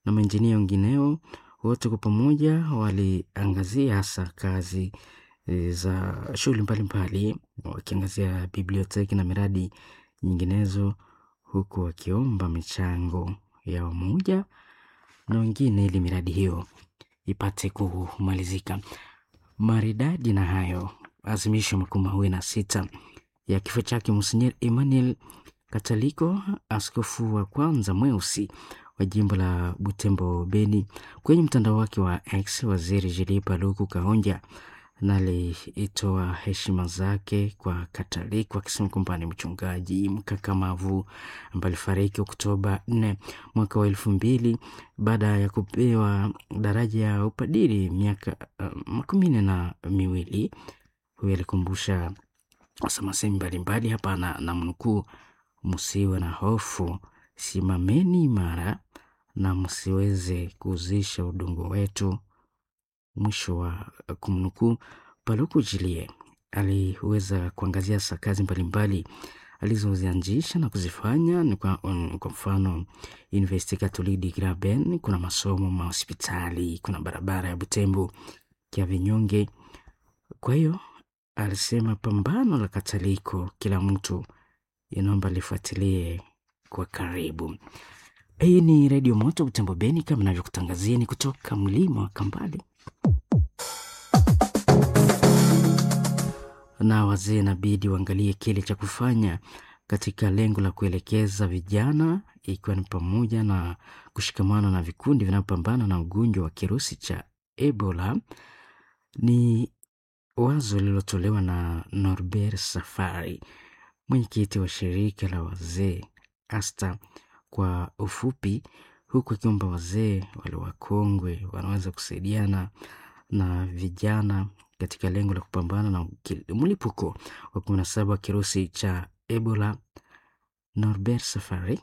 na maenjinia wengineo. Wote kwa pamoja waliangazia hasa kazi e, za shughuli mbalimbali, wakiangazia biblioteki na miradi nyinginezo, huku wakiomba michango ya wamoja na wengine ili miradi hiyo ipate kumalizika maridadi. Na hayo azimisho makumi mawili na sita ya kifo chake Monsinyeri Emmanuel Kataliko, askofu wa kwanza mweusi wa jimbo la Butembo Beni. Kwenye mtandao wake wa X, waziri Julie Paluku Kahonja na alitoa heshima zake kwa Kataliko akisema kwamba ni mchungaji mkakamavu ambaye alifariki Oktoba 4 mwaka wa elfu mbili baada ya kupewa daraja ya upadiri miaka uh, makumi nne na miwili. Huyu alikumbusha wasamasemi mbalimbali hapa na, na mnukuu, msiwe na hofu, simameni imara na msiweze kuuzisha udongo wetu mwisho wa kumnukuu. Paluku Jilie aliweza kuangazia sa kazi mbalimbali alizozianzisha na kuzifanya ni kwa, um, kwa mfano Universite Catholique de Graben, kuna masomo mahospitali, kuna barabara ya Butembo kia Vinyonge. Kwa hiyo alisema pambano la Kataliko kila mtu inaomba lifuatilie kwa karibu. Hii ni Redio Moto Butembo Beni, kama navyokutangazieni kutoka mlima wa Kambale. na wazee inabidi waangalie kile cha kufanya katika lengo la kuelekeza vijana, ikiwa ni pamoja na kushikamana na vikundi vinavyopambana na ugonjwa wa kirusi cha Ebola. Ni wazo lililotolewa na Norbert Safari, mwenyekiti wa shirika la wazee ASTA kwa ufupi, huku akiomba wazee wale wakongwe wanaweza kusaidiana na vijana katika lengo la kupambana na mlipuko wa kumi na saba wa kirusi cha Ebola. Norbert Safari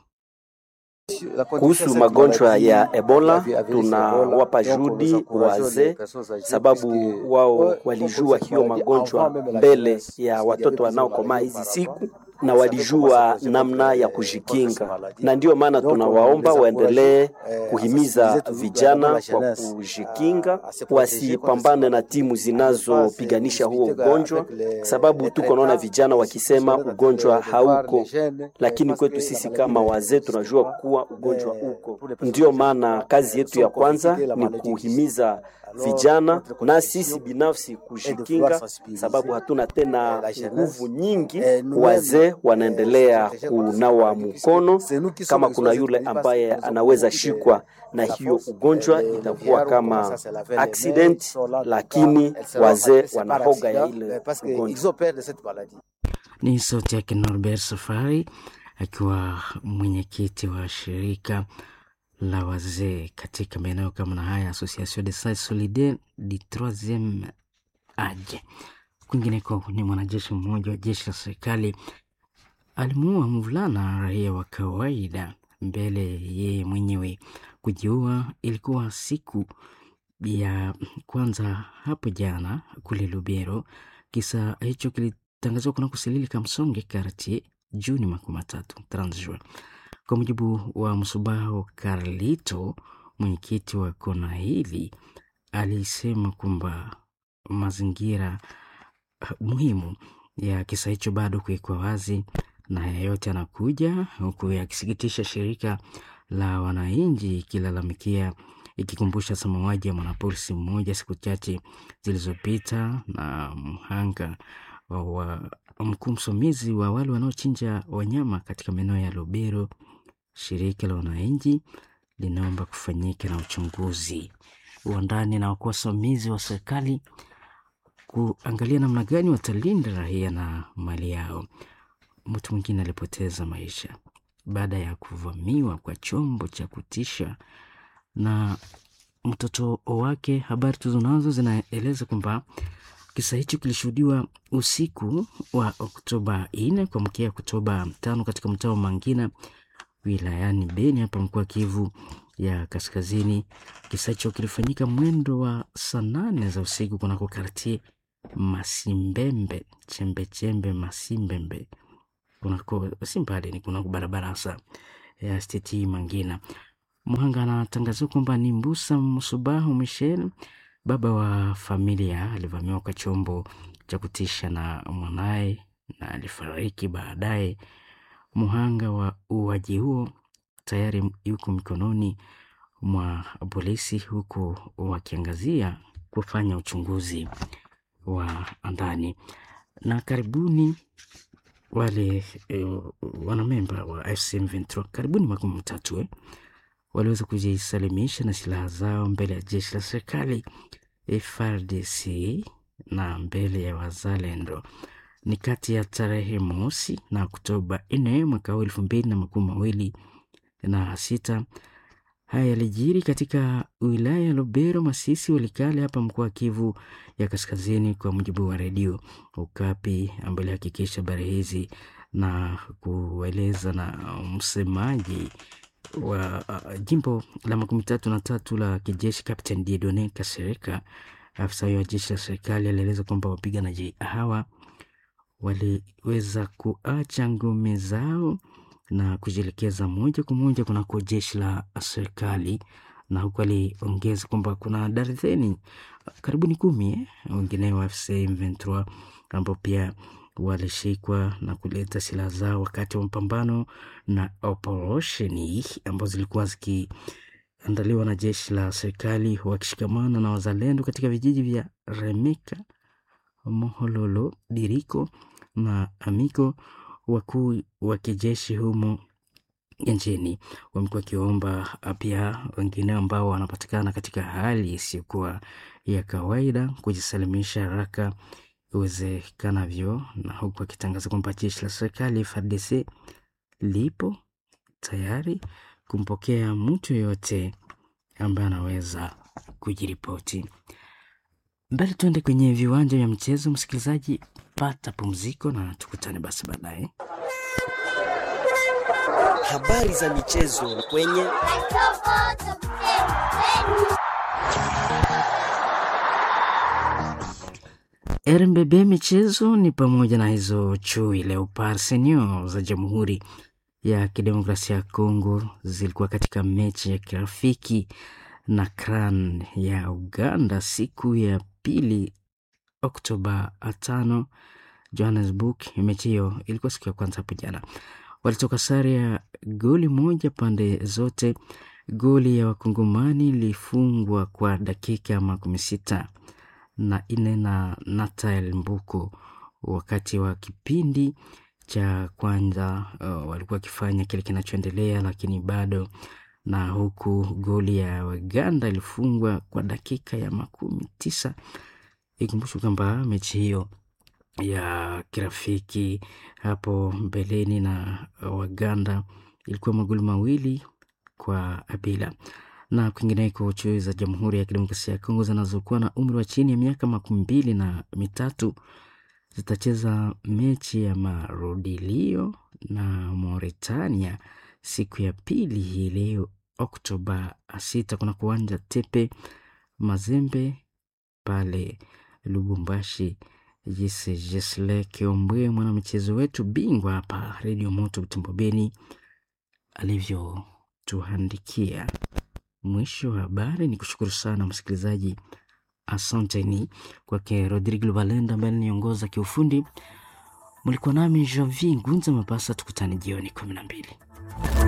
kuhusu magonjwa ya Ebola, tunawapa juhudi wazee, sababu wao walijua hiyo magonjwa mbele ya watoto wanaokomaa hizi siku na walijua namna ya kujikinga, na ndiyo maana tunawaomba waendelee kuhimiza vijana kwa kujikinga, wasipambane na timu zinazopiganisha huo ugonjwa, sababu tuko naona vijana wakisema ugonjwa hauko, lakini kwetu sisi kama wazee tunajua kuwa ugonjwa uko. Ndiyo maana kazi yetu ya kwanza ni kuhimiza vijana na sisi binafsi kujikinga, sababu hatuna tena nguvu nyingi. Wazee wanaendelea kunawa mkono, kama kuna yule ambaye anaweza shikwa na hiyo ugonjwa itakuwa kama accident, lakini wazee wanahoga ya ile ugonjwa. Ni sauti yake Norbert Safari akiwa mwenyekiti wa shirika la wazee katika maeneo kama na haya, Association de Sages Solidaires du Troisieme Age. Kwingineko ni mwanajeshi mmoja wa jeshi la serikali alimuua mvulana raia wa kawaida mbele yeye mwenyewe kujiua. Ilikuwa siku ya kwanza hapo jana kule Lubero. Kisa hicho kilitangazwa kuna kusilili Kamsonge Kartie Juni makumi matatu Transjua. Kwa mujibu wa Msubaho Carlito, mwenyekiti wa kona hili, alisema kwamba mazingira muhimu ya kisa hicho bado kuwekwa wazi, na haya yote anakuja huku yakisikitisha shirika la wananchi ikilalamikia, ikikumbusha mauaji ya mwanapolisi mmoja siku chache zilizopita na mhanga wa mkuu msimamizi wa wale wanaochinja wanyama katika maeneo ya Lubero. Shirika la wananchi linaomba kufanyika na uchunguzi wa ndani na wakuu wasimamizi wa serikali kuangalia namna gani watalinda raia na mali yao. Mtu mwingine alipoteza maisha baada ya kuvamiwa kwa chombo cha kutisha na mtoto wake. Habari tulizonazo zinaeleza kwamba kisa hicho kilishuhudiwa usiku wa Oktoba nne kuamkia Oktoba tano katika mtaa wa Mangina wilayani Beni hapa mkoa Kivu ya Kaskazini. Kisa hicho kilifanyika mwendo wa saa nane za usiku kunako kartie Masimbembe chembechembe Masimbembe kunako si mbali ni kunako barabara hasa ya steti Mangina. Mhanga anatangazia kwamba ni Mbusa Msubahu Michel, baba wa familia, alivamiwa kwa chombo cha kutisha na mwanaye na alifariki baadaye. Mhanga wa uaji huo tayari yuko mikononi mwa polisi, huku wakiangazia kufanya uchunguzi wa ndani. Na karibuni wale e, wanamemba wa AFC M23 karibuni makumi matatu eh, waliweza kujisalimisha na silaha zao mbele ya jeshi la serikali FARDC na mbele ya wazalendo ni kati ya tarehe mosi na Oktoba nne mwaka huu elfu mbili na makumi mawili na sita. Haya yalijiri katika wilaya ya Lubero, Masisi, Walikale hapa mkoa wa Kivu ya Kaskazini, kwa mujibu wa redio Ukapi ambayo ilihakikisha habari hizi na kueleza na msemaji wa uh, jimbo la makumi tatu na tatu la kijeshi Captain Diedone Kasereka. Afisa huyo wa jeshi la serikali alieleza kwamba wapiganaji hawa waliweza kuacha ngome zao na kujielekeza moja kwa moja kunako jeshi la serikali, na huku aliongeza kwamba kuna darzeni karibuni kumi eh, wengine wa AFC M23 ambao pia walishikwa na kuleta silaha zao wakati wa mapambano na operesheni ambazo zilikuwa zikiandaliwa na jeshi la serikali wakishikamana na wazalendo katika vijiji vya Remeka, Mohololo, Diriko na Amiko. Wakuu wa kijeshi humo nchini wamekuwa wakiomba pia wengine ambao wanapatikana katika hali isiyokuwa ya kawaida kujisalimisha haraka iwezekanavyo, na huku akitangaza kwamba jeshi la serikali FARDC lipo tayari kumpokea mtu yoyote ambaye anaweza kujiripoti. Mbele tuende kwenye viwanja vya mchezo, msikilizaji, pata pumziko na tukutane basi baadaye. Habari za michezo kwenye RMBB michezo ni pamoja na hizo chui Leopard Senior za Jamhuri ya Kidemokrasia ya Kongo zilikuwa katika mechi ya kirafiki na Cran ya Uganda siku ya pili Oktoba tano Johannesburg. Mechi hiyo ilikuwa siku ya kwanza hapo jana, walitoka sare ya goli moja pande zote. Goli ya wakongomani ilifungwa kwa dakika makumi sita na nne na Natael Mbuko wakati wa kipindi cha kwanza. Uh, walikuwa wakifanya kile kinachoendelea, lakini bado na huku goli ya Waganda ilifungwa kwa dakika ya makumi tisa. Ikumbushwe kwamba mechi hiyo ya kirafiki hapo mbeleni na Waganda ilikuwa magoli mawili kwa bila. Na kwingineko, chui za Jamhuri ya Kidemokrasia ya Kongo zinazokuwa na umri wa chini ya miaka makumi mbili na mitatu zitacheza mechi ya marudilio na Mauritania siku ya pili hii leo Oktoba sita kuna kuwanja Tepe Mazembe pale Lubumbashi. Jise Jesle Kiombwe mwanamichezo wetu bingwa hapa Redio Moto Butembo Beni alivyotuandikia. Mwisho wa habari. Ni kushukuru sana msikilizaji, asanteni kwake Rodrigo Valenda ambaye aliniongoza kiufundi. Mlikuwa nami Janvier Ngunza Mapasa, tukutane jioni kumi na mbili.